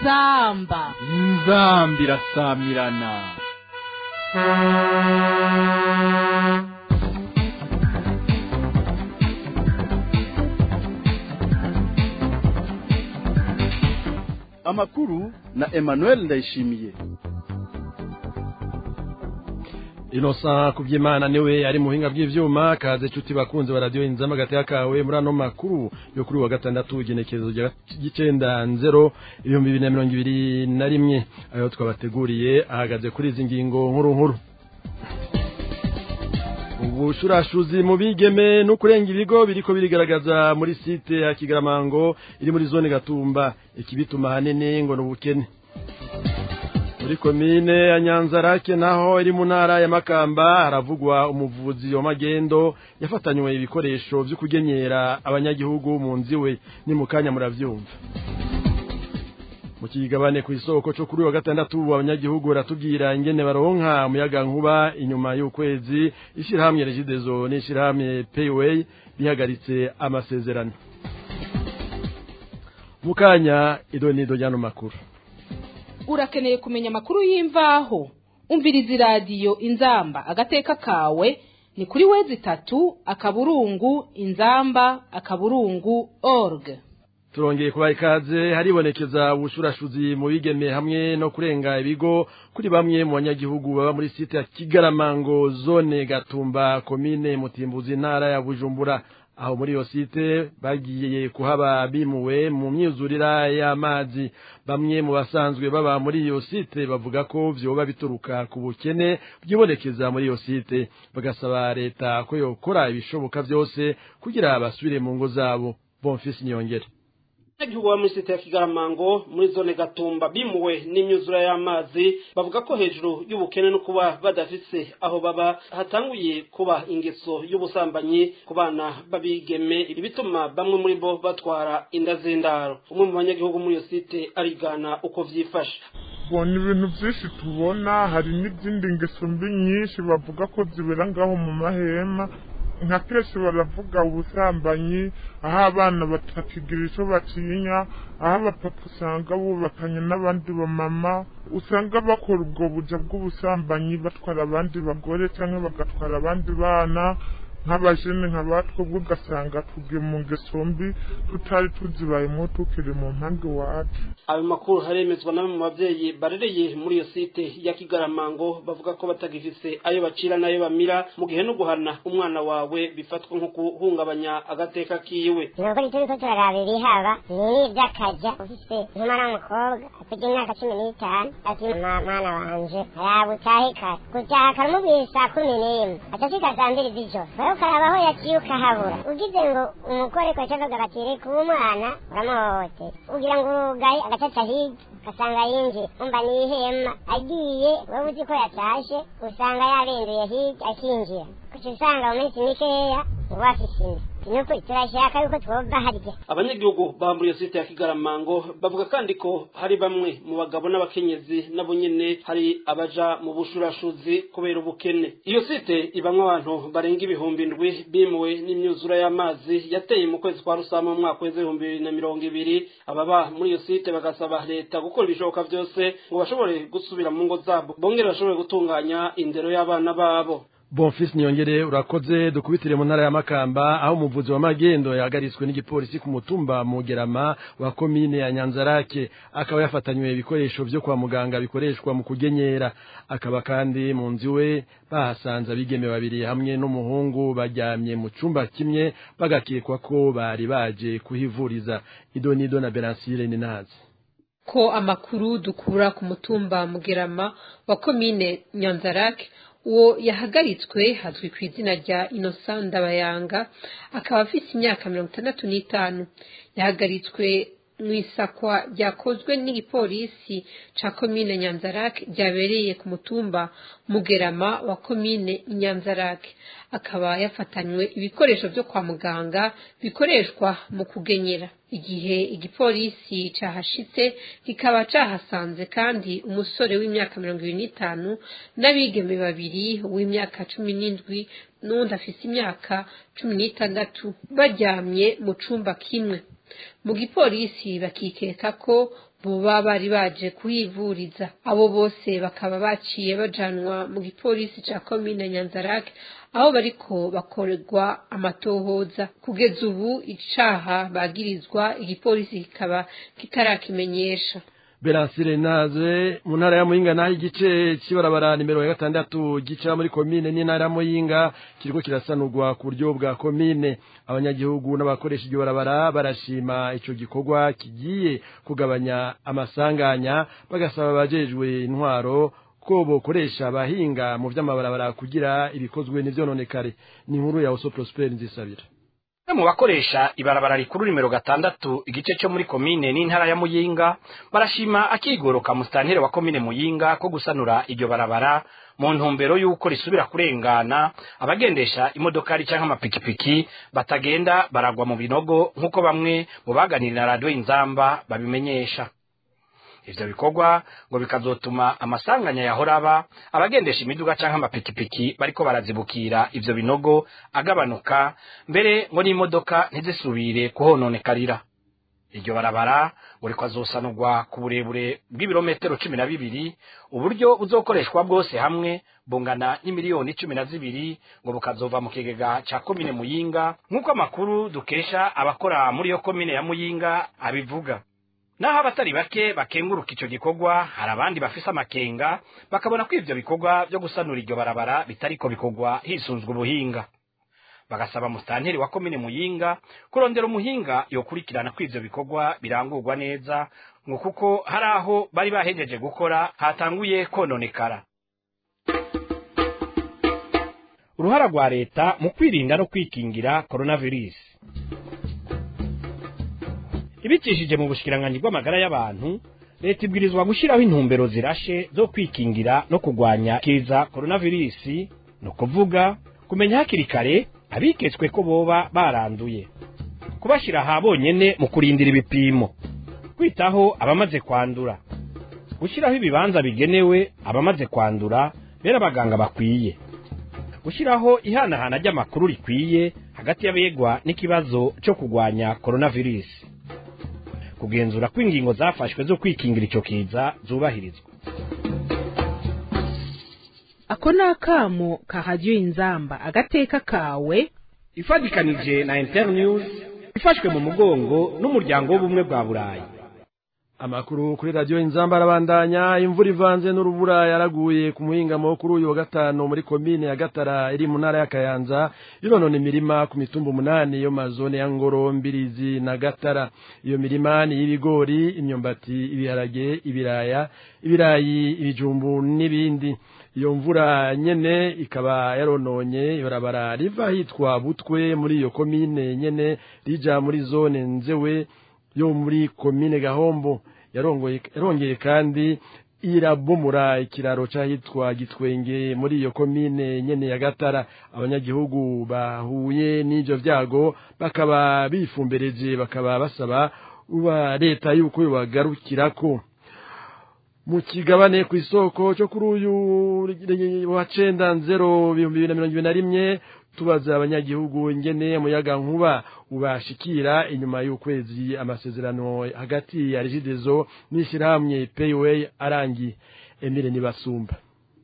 inzamba inzambi irasamirana amakuru na emmanuel ndayishimiye inosa kubyimana niwe ari muhinga bw'ivyuma kaze cuti bakunze baradiyo inzama gateka kawe muri ano makuru yo kuri wa gatandatu igenekerezo ry'icenda nzero ibihumbi bibiri na mirongo ibiri na rimwe ayo twabateguriye ahagaze kuri izi ngingo nkuru nkuru ubushurashuzi mu bigeme no kurenga ibigo biriko birigaragaza muri site ya kigaramango iri muri zone gatumba ikibituma hanini ngo n'ubukene muri komine ya nyanzarake naho iri mu ntara ya makamba haravugwa umuvuzi wa magendo yafatanywe ibikoresho vyo kugenyera abanyagihugu mu nziwe ni mu kanya muravyumva mu kigabane ku isoko cyo kuri wa gatandatu abanyagihugu baratubwira ingene baronka umuyaga nkuba inyuma y'ukwezi ishyirahamwe regidezo n'ishyirahamwe payway bihagaritse amasezerano mu kanya idonido ry'ano makuru urakeneye kumenya amakuru y'imvaho umviriza iradiyo inzamba agateka kawe ni kuri wezi itatu akaburungu inzamba akaburungu org turongeye kubaha ikaze haribonekeza ubushurashuzi mu bigeme hamwe no kurenga ibigo kuri bamwe mu banyagihugu baba muri site ya kigaramango zone gatumba komine mutimbuzi intara ya bujumbura aho muri iyo site bagiye kuhaba bimuwe mu myuzurira y'amazi bamwe mu basanzwe baba muri iyo site bavuga ko vyoba bituruka ku bukene bwibonekeza muri iyo site bagasaba leta ko yokora ibishoboka vyose kugira basubire mu ngo zabo bonfisi niyongere abanyagihugu bo muri site ya kigaramango muri zone gatumba bimuwe n'imyuzura y'amazi bavuga ko hejuru y'ubukene no kuba badafise aho baba hatanguye kuba ingeso y'ubusambanyi ku bana babigeme ibi bituma bamwe muri bo batwara inda z'indaro umwe mu banyagihugu muri iyo site arigana uko vyifashe ni ibintu byinshi tubona hari n'izindi ngeso mbi nyinshi bavuga ko zibera ngaho mu mahema nka kenshi baravuga ubusambanyi aho abana batakigira icyo batinya aho abapapa usanga bubakanye n'abandi bamama usanga bakora ubwo buja bw'ubusambanyi batwara abandi bagore cyangwa bagatwara abandi bana nk'abajene nka batwebwe ugasanga tugiye mu ngeso mbi tutari tuzibayemo tukiri mu mpande iwacu ayo makuru haremezwa na bamwe mu babyeyi barereye muri iyo site ya kigaramango bavuga ko batagifise ayo bacira n'ayo bamira mu gihe no guhana umwana wawe bifatwa nko guhungabanya agateka kiwe nuko turiko turaraba ibihaba ni ivy'akaja ufise nk'umwana w'umukobwa afite imyaka cumi n'itanu ati mwana wanje raba utahe kare gutaha karamubwira saa kumi n'imwe aca ashika saa mbiri z'ijoro rero ukaraba aho yaciye ukahabura ugize ngo umugore ko ashaka gatire kuba umwana uramuhohotera ugira ngo urugaye agacaca hirya ugasanga yinjiye umva ni ihema agiye wowe uzi ko yatashe usanga yarenduye hirya akinjira kuca usanga mu minsi mikeya uba afise inda nuko turashaka yuko twova harya abanyagihugu ba muri iyo site ya kigaramango bavuga kandi ko hari bamwe mu bagabo n'abakenyezi nabo nyene hari abaja mu bushurashuzi kubera ubukene iyo site ibamwo abantu barenga ibihumbi ndwi bimuwe n'imyuzura y'amazi yateye mu kwezi kwa rusama mu mwaka w'ibihumbi bibiri na mirongo ibiri ababa muri iyo site bagasaba leta gukora ibishoboka byose ngo bashobore gusubira mu ngo zabo bongere bashobore gutunganya indero y'abana babo bonfisi niyongere urakoze dukubitire mu ntara ya makamba aho umuvuzi wa magendo yahagaritswe n'igipolisi ku mutumba mugerama wa komine ya nyanzarake akaba yafatanywe ibikoresho vyo kwa muganga bikoreshwa mu kugenyera akaba kandi mu nzu we bahasanze abigeme babiri hamwe n'umuhungu baryamye mu cumba kimwe bagakekwa ko bari baje kuhivuriza idonido na beransire ninazi ko amakuru dukura ku mutumba mugerama wa komine nyanzarake uwo yahagaritswe hazwi ku izina rya innocent ndabayanga akaba afite imyaka mirongo itandatu n'itanu yahagaritswe mu isakwa ryakozwe n'igipolisi ca komine nyanzarake ryabereye ku mutumba mugerama wa komine nyanzarake akaba yafatanywe ibikoresho vyo kwa muganga bikoreshwa mu kugenyera igihe igipolisi cahashitse kikaba cahasanze kandi umusore w'imyaka mirongo ibiri n'itanu n'abigeme babiri w'imyaka cumi n'indwi n'uwundi afise imyaka cumi n'itandatu baryamye mu cumba kimwe mu gipolisi bakikeka ko boba bari baje kuhivuriza abo bose bakaba baciye bajanwa mu gipolisi ca komine nyanzarake aho bariko bakorerwa amatohoza kugeza ubu icaha bagirizwa igipolisi kikaba kitarakimenyesha Beransire naze mu ntara ya Muyinga naho igice cy'ibarabara nimero ya gatandatu gica muri komine n'intara ya Muyinga kiriko kirasanurwa ku buryo bwa komine abanyagihugu n'abakoresha iryo barabara barashima ico gikorwa kigiye kugabanya amasanganya bagasaba abajejwe intwaro ko bokoresha abahinga mu vy'amabarabara kugira ibikozwe n'ivyononekare ni inkuru ya Oso Prosper nzisabira mu bakoresha ibarabara rikuru nimero gatandatu igice cyo muri komine n'intara ya muyinga barashima akigoroka musitanteri wa komine muyinga ko gusanura iryo barabara mu ntumbero y'uko risubira kurengana abagendesha imodokari cyangwa amapikipiki batagenda baragwa mu binogo nk'uko bamwe mu baganiriye na radiyo inzamba babimenyesha ivyo bikorwa ngo bikazotuma amasanganya yahora aba abagendesha imiduga canke amapikipiki bariko barazibukira ivyo binogo agabanuka mbere ngo n'imodoka ntizisubire kuhononekarira iryo barabara ngo rikazosanurwa ku burebure bw'ibirometero cumi na bibiri uburyo buzokoreshwa bwose hamwe bungana n'imiliyoni cumi na zibiri ngo bukazova mu kigega ca komine muyinga nk'uko amakuru dukesha abakora muri iyo komine ya muyinga abivuga naho abatari bake bakenguruka ico gikorwa hari abandi bafise amakenga bakabona ko ivyo bikorwa vyo gusanura iryo barabara bitariko bikorwa hisunzwe ubuhinga bagasaba musitanteri wa komine muyinga kurondera umuhinga yokurikirana ko ivyo bikorwa birangurwa neza ngo kuko hari aho bari bahejeje gukora hatanguye kononekara uruhara rwa leta mu kwirinda no kwikingira coronavirus ibicishije mu bushikiranganji bw'amagara y'abantu leta ibwirizwa gushyiraho intumbero zirashe zo kwikingira no kurwanya kiza coronavirus ni ukuvuga kumenya hakiri kare abiketswe ko boba baranduye kubashyira aha bonyene mu kurindira ibipimo kwitaho abamaze kwandura gushyiraho ibibanza bigenewe abamaze kwandura bera abaganga bakwiye gushyiraho ihanahana ry'amakuru rikwiye hagati y'abegwa n'ikibazo cyo kurwanya coronavirus kugenzura ko ingingo zafashwe zo kwikingira icyo kiza zubahirizwa ako ni akamo kahajya inzamba agateka kawe ifatikanije na internews ifashwe mu mugongo n'umuryango w'ubumwe bwa burayi amakuru kuri radiyo inzamba arabandanya imvura ivanze n'urubura yaraguye ku muhingamo kuri uyu wa gatanu muri komine ya gatara iri mu ntara ya kayanza ironona imirima ku mitumba umunani yo mazone ya ngoro mbirizi na gatara iyo mirima ni y'ibigori imyumbati ibiharage ibiraya ibirayi ibijumbu n'ibindi iyo mvura nyene ikaba yarononye ibarabara riva hitwa butwe muri iyo komine nyene rija muri zone nzewe yo muri komine gahombo yarongeye kandi irabomora ikiraro cyahitwa gitwenge muri iyo komine nyene ya gatara abanyagihugu bahuye n'ivyo vyago bakaba bifumbereje bakaba basaba uba leta yuko yobagarukirako mu kigabane ku isoko cyo kuri uyu wa cenda nzero ibihumbi bibiri na mirongo ibiri na rimwe tubaza abanyagihugu ingene umuyaga nkuba ubashikira inyuma y'ukwezi amasezerano hagati ya regidezo n'ishyirahamwe payway arangiye emile nibasumba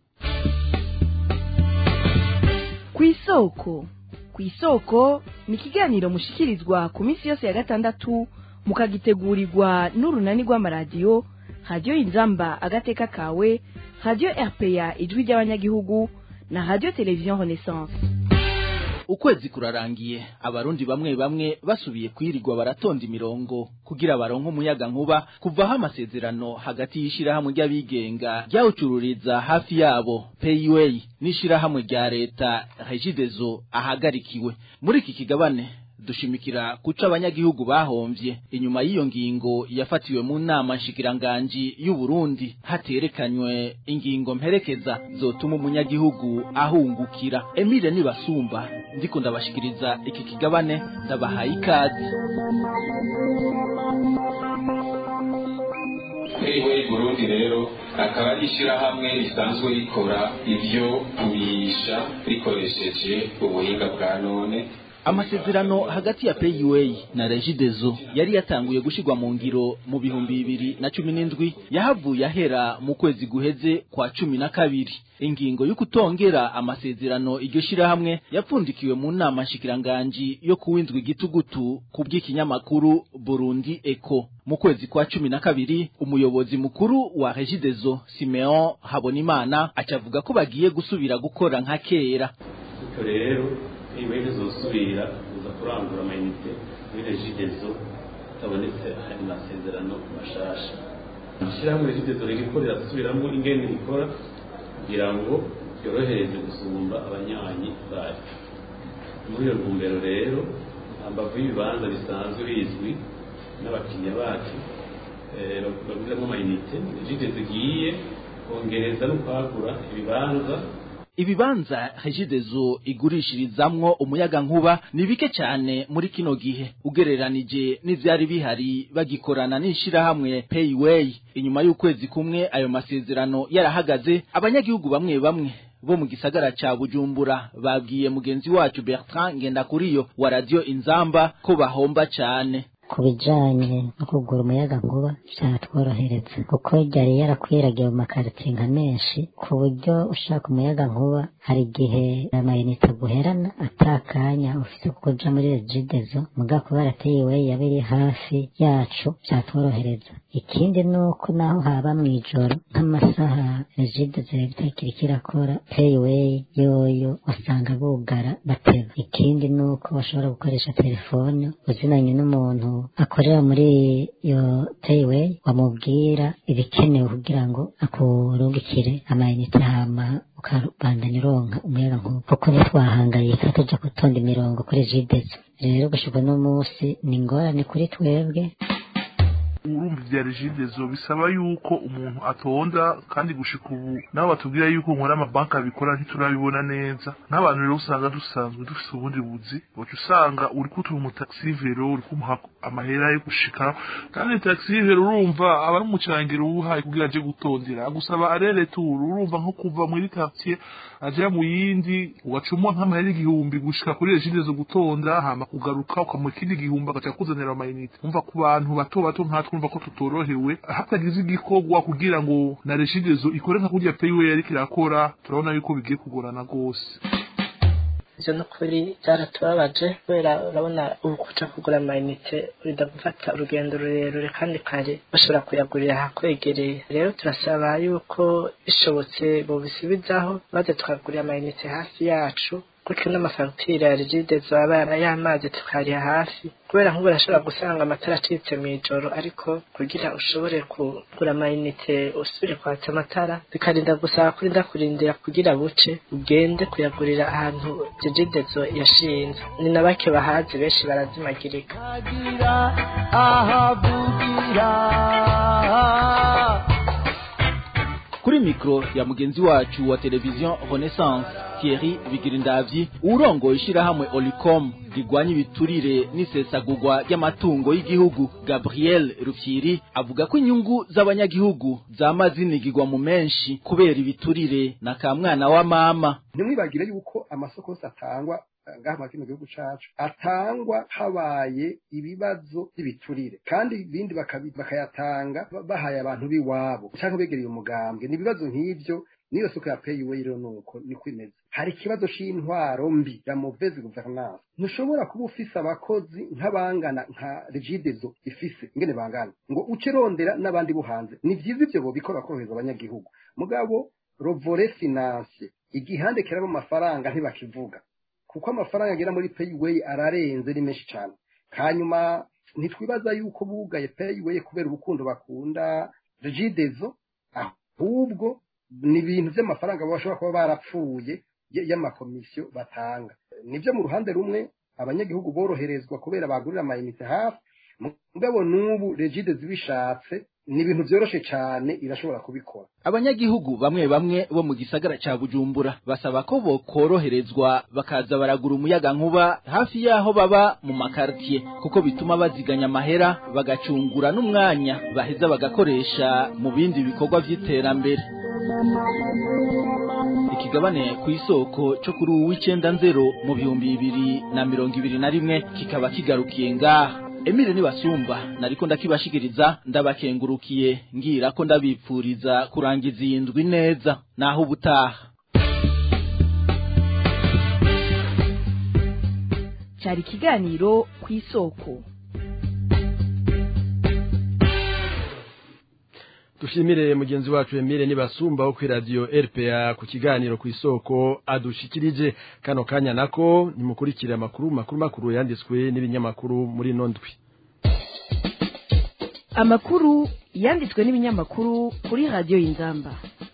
ku isoko ku isoko ni ikiganiro mushikirizwa ku minsi yose ya gatandatu mukagitegurirwa n'urunani rw'amaradiyo radiyo inzamba agateka kawe radiyo rpa ijwi ry'abanyagihugu na radiyo televiziyo renaissance ukwezi kurarangiye abarundi bamwe bamwe basubiye kwirirwa baratonda imirongo kugira baronke umuyaga nkuba kuvaho amasezerano hagati y'ishirahamwe ry'abigenga ryawucururiza hafi yabo payway n'ishirahamwe rya leta regidezo ahagarikiwe muri iki kigabane dushimikira kuca abanyagihugu bahomvye inyuma y'iyo ngingo yafatiwe mu nama nshikiranganji y'u Burundi haterekanywe ingingo mperekeza zotuma umunyagihugu ahungukira Emile nibasumba ndiko ndabashikiriza iki kigabane ndabahaye ikaze Payway Burundi rero akaba ari ishyirahamwe risanzwe rikora ibyo kubihisha rikoresheje ubuhinga bwa none amasezerano hagati ya payway na regidezo yari yatanguye gushirwa mu ngiro mu bihumbi bibiri na cumi n'indwi yahavuye ahera mu kwezi guheze kwa cumi na kabiri ingingo yo kutongera amasezerano iryo shirahamwe yapfundikiwe mu nama nshikiranganji yo kuwindwa igitugutu ku bw'ikinyamakuru Burundi Eco mu kwezi kwa cumi na kabiri umuyobozi mukuru wa Regideso Simeon Habonimana acavuga ko bagiye gusubira gukora nka kera bityo rero niba ntizosubira kuza kurangura amayinite muri Regideso hatabonetse aya masezerano mashasha ishyirahamwe Regideso rigikorera gusubiramo ingene rikora kugira ngo byorohereze gusumba abanywanyi bayo muri iyo ntumbero rero hambavu y'ibibanza bisanzwe bizwi n'abakiriya bacu baguriramo amayinite jide zigiye kongereza no kwagura ibibanza ibibanza regidezo igurishirizamwo umuyaga nkuba ni bike cyane muri kino gihe ugereranije n'ivyari bihari bagikorana n'ishirahamwe payway inyuma y'ukwezi kumwe ayo masezerano yarahagaze abanyagihugu bamwe bamwe bo mu gisagara ca Bujumbura babwiye mugenzi wacu Bertrand Ngendakuriyo wa radio Inzamba ko bahomba cyane ku bijanye no kugura umuyaga nkuba vyatworohereza kuko ryari yarakwiragiye mu makaritsiye nka menshi ku buryo ushaka umuyaga nkuba hari igihe amayinite aguherana atakanya ufite kuja muri regidezo muga kubera payway yaba iri hafi yacu vyatworohereza ikindi nuko naho haba mw'ijoro nk'amasaha regidezo yabitakiri kirakora payway yoyo usanga bugara bateba ikindi nuko bashobora gukoresha telefone uzinanye n'umuntu akorera muri iyo payway wamubwira ibikenewe kugira ngo akurungikire amayinite hama ukabandanya uronka umuyaga nkuba kuko ntitwahangayika tuja gutonda imirongo kuri jidezo rero gushirwa n'umunsi ni ingorane kuri twebwe urumva ibya regidezo bisaba yuko umuntu atonda kandi gushika ubu nabo batubwira yuko nkora amabanki abikora ntiturabibona neza n'abantu rero usanga dusanzwe dufite ubundi buzi uca usanga uri kutuha umutaxivero uri kumuha amahera yo gushika kandi taxivero urumva aba ari umucangiro uwuhaye kugira aje gutondera agusaba arere tour urumva nko kuva muri quartier aja mu yindi ugacumwa nk'amahera igihumbi gushika kuri regidezo gutonda hama kugaruka ukamuha ikindi gihumbi agaca kuzanira amayinite umva ku bantu bato bato nkatwe urumva ko tutorohewe hatagize igikorwa kugira ngo na regidezo ikore nka kurya payiwe yariko irakora turabona yuko bigiye kugorana rwose ivyo nukuri byaratubabaje kubera urabona ubu kuja kugura amayinite urinda gufata urugendo rurerure kandi kare bashobora kuyagurira ahakwegereye rero turasaba yuko bishobotse bobisubizaho maze tukagurira amayinite hafi yacu gutyo n'amafagitire ya rigidezo aba y'amazi tukariha hafi kubera nk'ubu urashobora gusanga amatara acitse mu ijoro ariko kugira ushobore kugura amayinite usubire kwatsa amatara bikarinda gusaba kurinda kurindira kugira buce ugende kuyagurira ahantu rigidezo yashinze ni na bake bahazi benshi barazimagirika kuri mikro ya mugenzi wacu wa televiziyo Renaissance Thierry Bigirindavyi urongoye ishirahamwe Olicom rigwanya ibiturire n'isesagurwa ry'amatungo y'igihugu Gabriel Rufyiri avuga ko inyungu z'abanyagihugu zama zinigirwa mu menshi kubera ibiturire na ka mwana wa mama ntimwibagire yuko amasoko yose atangwa ngaha muri kino gihugu cacu atangwa habaye ibibazo by'ibiturire kandi ibindi bakayatanga bahaye abantu b'iwabo cyangwa begereye umugambwe ni ibibazo nk'ibyo niyo soko ya payiwe rero nuko niko imeze hari ikibazo c'intwaro mbi ya mauvaise gouvernance ntushobora kuba ufise abakozi nk'abangana nka regidezo ifise ingene bangana ngo uce rondera n'abandi bo hanze ni vyiza ivyo bobikora korohereza abanyagihugu mugabo rovore finance igihande kirabo amafaranga ntibakivuga kuko amafaranga agera muri payiwe ararenze ni menshi cyane hanyuma ntitwibaza yuko bugaye payiwe kubera urukundo bakunda regidezo ahubwo ni ibintu by'amafaranga bashobora kuba barapfuye y'amakomisiyo batanga nibyo mu ruhande rumwe abanyagihugu boroherezwa kubera bagurira amayinite hafi mugabo n'ubu regide zibishatse ni ibintu byoroshe cyane irashobora kubikora abanyagihugu bamwe bamwe bo mu gisagara ca Bujumbura basaba ko bokoroherezwa bakaza baragura umuyaga nkuba hafi yaho baba mu makartier kuko bituma baziganya amahera bagacungura n'umwanya baheza bagakoresha mu bindi bikorwa vy'iterambere kigabane ku isoko cyo kuri uwu w'icenda nzero mu bihumbi bibiri na mirongo ibiri na rimwe kikaba kigarukiye ngaha Emile nibasumba nariko ndakibashikiriza ndabakengurukiye ngira ko ndabipfuriza kurangiza iyi ndwi neza naho ubutaha cyari ikiganiro ku isoko dushimire mugenzi wacu Emile nibasumba wo kuri radio RPA ku kiganiro ku isoko adushikirije kano kanya nako nimukurikire amakuru makuru makuru yanditswe n'ibinyamakuru muri nondwi amakuru yanditswe n'ibinyamakuru kuri radio y'inzamba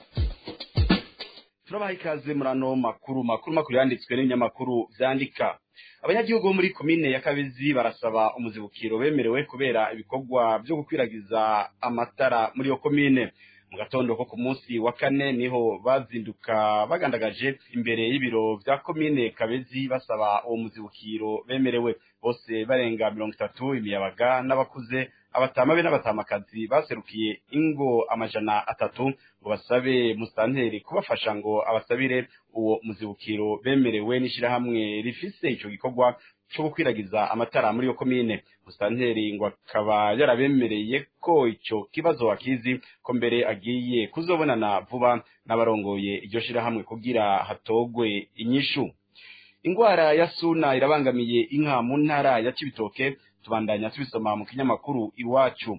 turabaha ikaze muri ano makuru makuru makuru yanditswe n'ibinyamakuru vyandika abanyagihugu bo muri komine ya kabezi barasaba umuzibukiro bemerewe kubera ibikorwa byo gukwiragiza amatara muri iyo komine mu gatondo ko ku munsi wa kane niho bazinduka bagandagaje imbere y'ibiro vya komine kabezi basaba uwo muzibukiro bemerewe bose barenga mirongo itatu imiyabaga n'abakuze abatama be n'abatamakazi baserukiye ingo amajana atatu ngo basabe musanteri kubafasha ngo abasabire uwo muzibukiro bemerewe n'ishirahamwe rifise ico gikorwa cyo gukwiragiza amatara muri iyo komine musanteri ngo akaba yarabemereye ko ico kibazo akizi ko mbere agiye kuzobonana vuba n'abarongoye iryo shirahamwe kugira hatogwe inyishu ingwara ya suna irabangamiye inka mu ntara ya Cibitoke tubandanya tubisoma mu kinyamakuru iwacu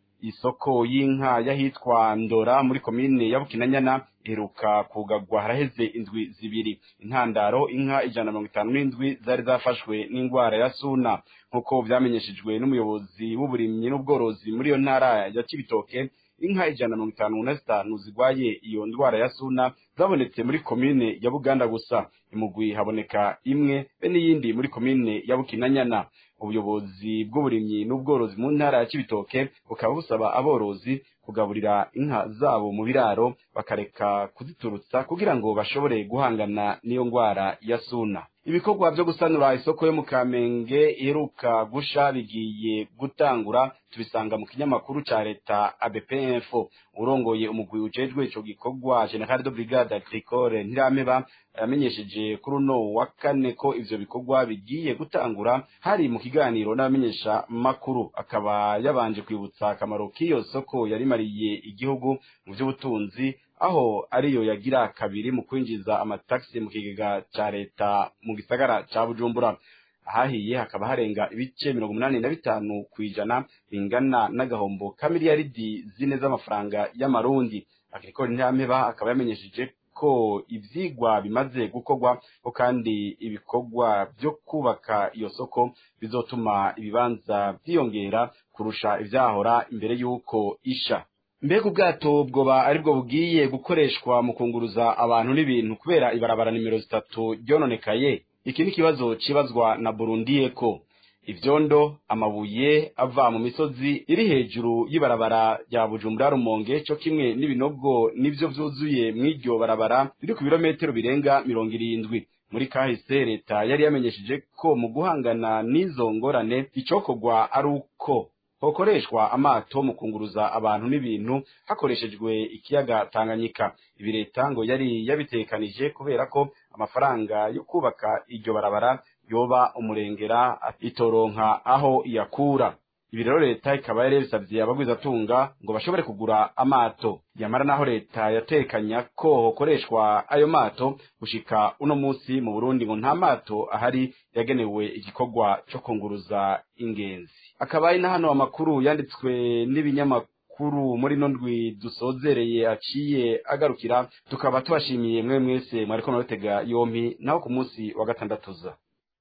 isoko y'inka yahitwa ndora muri komine ya bukinanyana iheruka kugagwa haraheze indwi zibiri intandaro inka ijana na mirongo itanu n'indwi zari zafashwe n'indwara ya suna nk'uko vyamenyeshejwe n'umuyobozi w'uburimyi n'ubworozi muri iyo ntara ya cibitoke inka ijana na mirongo itanu na zitanu zigwaye iyo ndwara ya suna zabonetse muri komine ya buganda gusa imugwi haboneka imwe be n'iyindi muri komine ya bukinanyana ubuyobozi bw'uburimyi n'ubworozi mu ntara ya Cibitoke bukaba busaba aborozi kugaburira inka zabo mu biraro bakareka kuziturutsa kugira ngo bashobore guhangana n'iyo ngwara ya suna ibikorwa byo gusanura isoko yo mu Kamenge iheruka gusha bigiye gutangura tubisanga mu kinyamakuru ca leta ABPF urongoye umugwi ujejwe ico gikorwa General de Brigade Agricole Ntirameba yamenyesheje kuri uno wa kane ko ivyo bikorwa bigiye gutangura hari mu kiganiro n'abamenyesha makuru akaba yabanje kwibutsa akamaro k'iyo soko yarimariye igihugu mu by'ubutunzi aho ariyo yagira kabiri mu kwinjiza amataxi mu kigega ca leta mu gisagara ca Bujumbura ahahiye hakaba harenga ibice mirongo umunani na bitanu kw'ijana bingana n'agahombo ka miliyaridi zine z'amafaranga y'amarundi agricole ntirameba akaba yamenyesheje ko ivyigwa bimaze gukorwa ko kandi ibikorwa byo kubaka iyo soko bizotuma ibibanza byiyongera kurusha ivyahora imbere y'uko isha mbega ubwato bwoba aribwo bugiye gukoreshwa mu kunguruza abantu n'ibintu kubera ibarabara nimero zitatu ryononekaye iki ni ikibazo cibazwa na Burundi Eco ivyondo amabuye ava mu misozi iri hejuru y'ibarabara rya Bujumbura Rumonge cyo kimwe n'ibinogo nivyo vyuzuye mw'iryo barabara riri ku birometero birenga mirongo irindwi muri kahise leta yari yamenyesheje ko mu guhangana n'izo ngorane icokorwa ari uko hokoreshwa amato mu kunguruza abantu n'ibintu hakoreshejwe ikiyaga Tanganyika ibi leta ngo yari yabitekanije kubera ko amafaranga yo kubaka iryo barabara yoba umurengera itoronka aho iyakura ibi rero leta ikaba yari yabisabye abagwizatunga ngo bashobore kugura amato yamara naho leta yatekanya ko hokoreshwa ayo mato gushika uno munsi mu Burundi ngo nta mato ahari yagenewe igikorwa cyo kunguruza ingenzi akaba ari na hano amakuru yanditswe n'ibinyamakuru muri no ndwi dusozereye aciye agarukira tukaba tubashimiye mwe mwese mwariko murabitega yompi naho ku munsi wa gatandatu za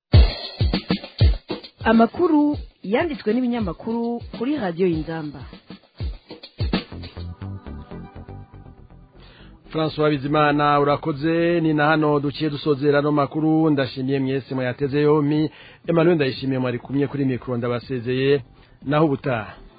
amakuru yanditswe n'ibinyamakuru kuri radiyo y'inzamba François Bizimana urakoze ni na hano duciye dusozera no makuru ndashimiye mwese mwayateze yompi Emmanuel ndayishimiye mwari kumye kuri mikro ndabasezeye naho ubutaha